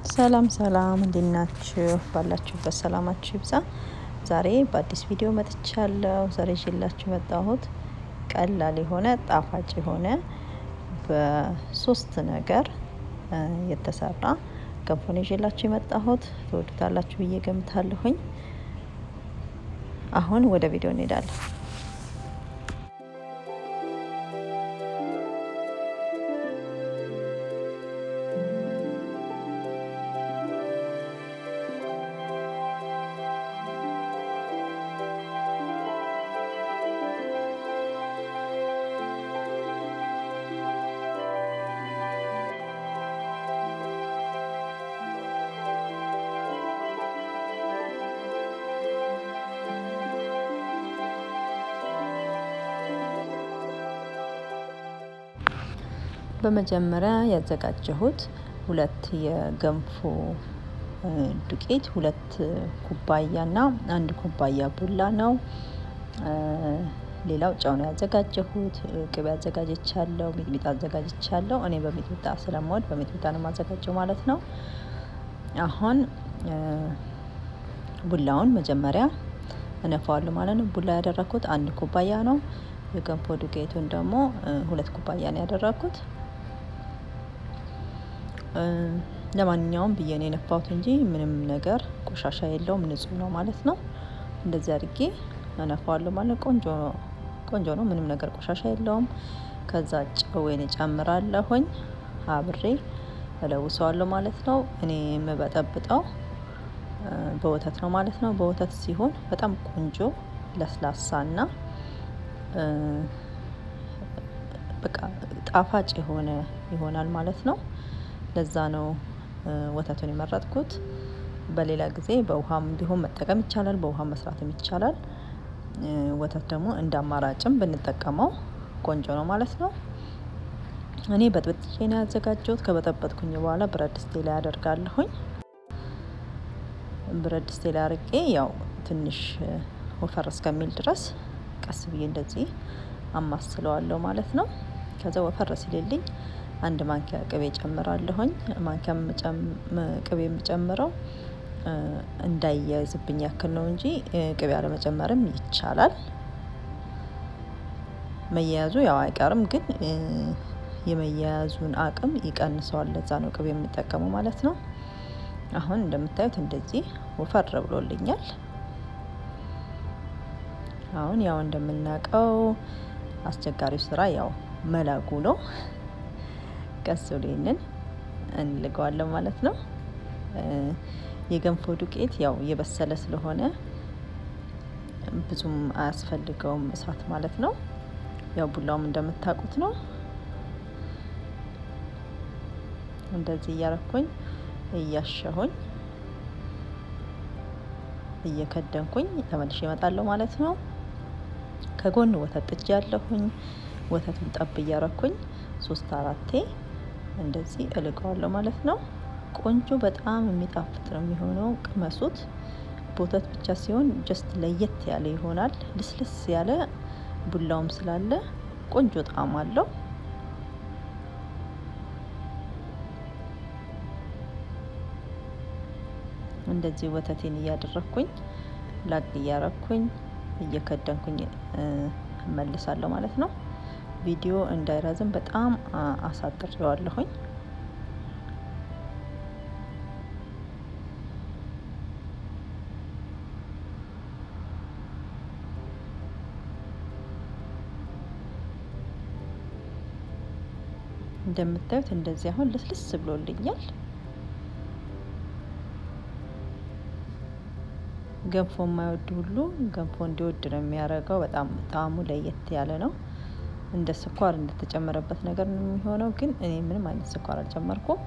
ሰላም ሰላም እንዴት ናችሁ? ባላችሁበት ሰላማችሁ ይብዛ። ዛሬ በአዲስ ቪዲዮ መጥቻለሁ። ዛሬ ይዤላችሁ የመጣሁት ቀላል የሆነ ጣፋጭ የሆነ በሶስት ነገር የተሰራ ገንፎ ነው ይዤላችሁ የመጣሁት። ትወዱታላችሁ ብዬ ገምታለሁኝ። አሁን ወደ ቪዲዮ እንሄዳለን። በመጀመሪያ ያዘጋጀሁት ሁለት የገንፎ ዱቄት ሁለት ኩባያና አንድ ኩባያ ቡላ ነው። ሌላው ጨው ነው ያዘጋጀሁት። ቅቤ አዘጋጅቻለሁ፣ ሚጥሚጣ አዘጋጅቻለሁ። እኔ በሚጥሚጣ ስለምወድ በሚጥሚጣ ነው የማዘጋጀው ማለት ነው። አሁን ቡላውን መጀመሪያ እነፋዋለሁ ማለት ነው። ቡላ ያደረኩት አንድ ኩባያ ነው። የገንፎ ዱቄቱን ደግሞ ሁለት ኩባያ ነው ያደረኩት። ለማንኛውም ብዬ ነው የነፋሁት እንጂ ምንም ነገር ቆሻሻ የለውም፣ ንጹህ ነው ማለት ነው። እንደዚህ አድርጌ እነፋዋለሁ ማለት ቆንጆ ቆንጆ ነው። ምንም ነገር ቆሻሻ የለውም። ከዛ ጨዌን እጨምራለሁኝ አብሬ እለውሰዋለሁ ማለት ነው። እኔ የምበጠብጠው በወተት ነው ማለት ነው። በወተት ሲሆን በጣም ቆንጆ ለስላሳና በቃ ጣፋጭ የሆነ ይሆናል ማለት ነው። ለዛ ነው ወተቱን የመረጥኩት። በሌላ ጊዜ በውሃም ቢሆን መጠቀም ይቻላል፣ በውሃ መስራትም ይቻላል። ወተት ደግሞ እንደ አማራጭም ብንጠቀመው ቆንጆ ነው ማለት ነው። እኔ በጥብጬ ነው ያዘጋጀሁት። ከበጠበጥኩኝ በኋላ ብረት ድስቴ ላይ አደርጋለሁኝ። ብረት ድስቴ ላይ አርቄ ያው ትንሽ ወፈር እስከሚል ድረስ ቀስ ብዬ እንደዚህ አማስለዋለሁ ማለት ነው። ከዛ ወፈር ሲልልኝ አንድ ማንኪያ ቅቤ ጨምራለሁኝ። ማንኪያ ቅቤ የምጨምረው እንዳያያዝብኝ ያክል ነው እንጂ ቅቤ አለመጨመርም ይቻላል። መያያዙ ያው አይቀርም፣ ግን የመያያዙን አቅም ይቀንሰዋል። ለዛ ነው ቅቤ የሚጠቀመው ማለት ነው። አሁን እንደምታዩት እንደዚህ ወፈር ብሎልኛል። አሁን ያው እንደምናውቀው አስቸጋሪው ስራ ያው መላጉ ነው። ቀስ ብሎ ይሄንን እንልገዋለን ማለት ነው። የገንፎ ዱቄት ያው የበሰለ ስለሆነ ብዙም አያስፈልገውም እሳት ማለት ነው። ያው ቡላውም እንደምታውቁት ነው። እንደዚህ እያረኩኝ እያሸሁኝ እየከደንኩኝ ተመልሼ እመጣለሁ ማለት ነው። ከጎን ወተት ጥጃ ያለሁኝ ወተቱን ጠብ እያረኩኝ ሶስት አራቴ እንደዚህ እልቀዋለሁ ማለት ነው። ቆንጆ በጣም የሚጣፍጥ ነው የሚሆነው። ቅመሱት። በወተት ብቻ ሲሆን ጀስት ለየት ያለ ይሆናል። ልስልስ ያለ ቡላውም ስላለ ቆንጆ ጣዕም አለው። እንደዚህ ወተቴን እያደረኩኝ ላግ እያረኩኝ እየከደንኩኝ እመልሳለሁ ማለት ነው። ቪዲዮ እንዳይረዝም በጣም አሳጥሬዋለሁኝ። እንደምታዩት እንደዚህ አሁን ልስልስ ብሎልኛል። ገንፎ የማይወድ ሁሉ ገንፎ እንዲወድ ነው የሚያደርገው። በጣም ጣዕሙ ለየት ያለ ነው። እንደ ስኳር እንደተጨመረበት ነገር ነው የሚሆነው። ግን እኔ ምንም አይነት ስኳር አልጨመርኩም።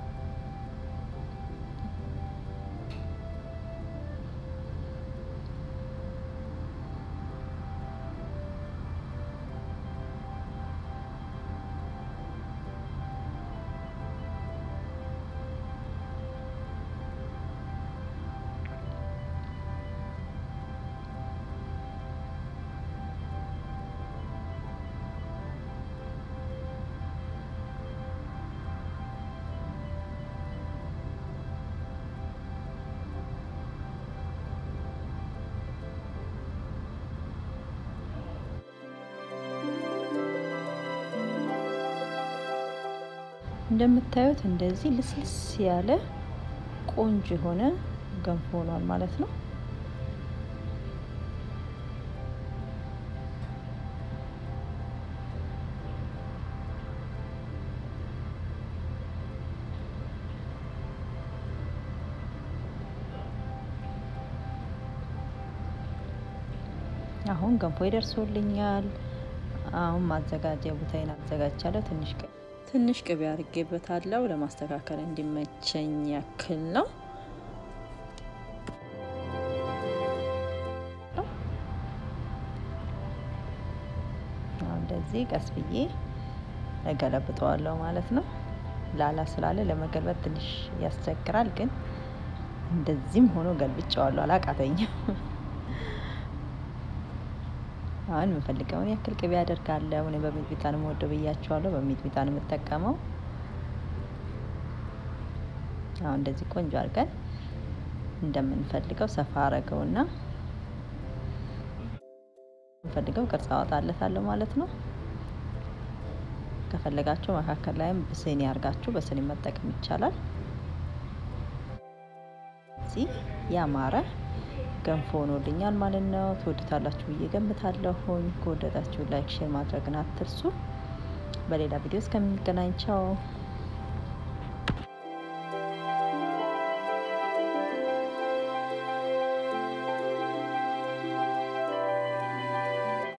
እንደምታዩት እንደዚህ ልስልስ ያለ ቆንጆ የሆነ ገንፎ ሆኗል ማለት ነው። አሁን ገንፎ ይደርሶልኛል። አሁን ማዘጋጃ ቦታዬን አዘጋጅቻለሁ። ትንሽ ትንሽ ቅቤ አድርጌበታለሁ ለማስተካከል እንዲመቸኝ ያክል ነው። እንደዚህ ቀስ ብዬ እገለብጠዋለሁ ማለት ነው። ላላ ስላለ ለመገልበጥ ትንሽ ያስቸግራል፣ ግን እንደዚህም ሆኖ ገልብጨዋለሁ። አላቃተኝም። አሁን የምፈልገውን ያክል ቅቤ አደርጋለሁ። እኔ በሚጥሚጣ ነው የምወደው ብያቸዋለሁ። በሚጥሚጣ ነው የምጠቀመው። አሁን እንደዚህ ቆንጆ አድርገን እንደምንፈልገው ሰፋ አረገውና የምፈልገው ቅርጽ አወጣለታለሁ ማለት ነው። ከፈለጋችሁ መካከል ላይም በስኒ አድርጋችሁ በስኒ መጠቀም ይቻላል። እዚህ ያማረ ገንፎ ሆኖልኛል ማለት ነው። ትወዱታላችሁ ብዬ ገምታለሁኝ። ከወደዳችሁ ላይክ፣ ሼር ማድረግን አትርሱ። በሌላ ቪዲዮ እስከምንገናኝ ቻው።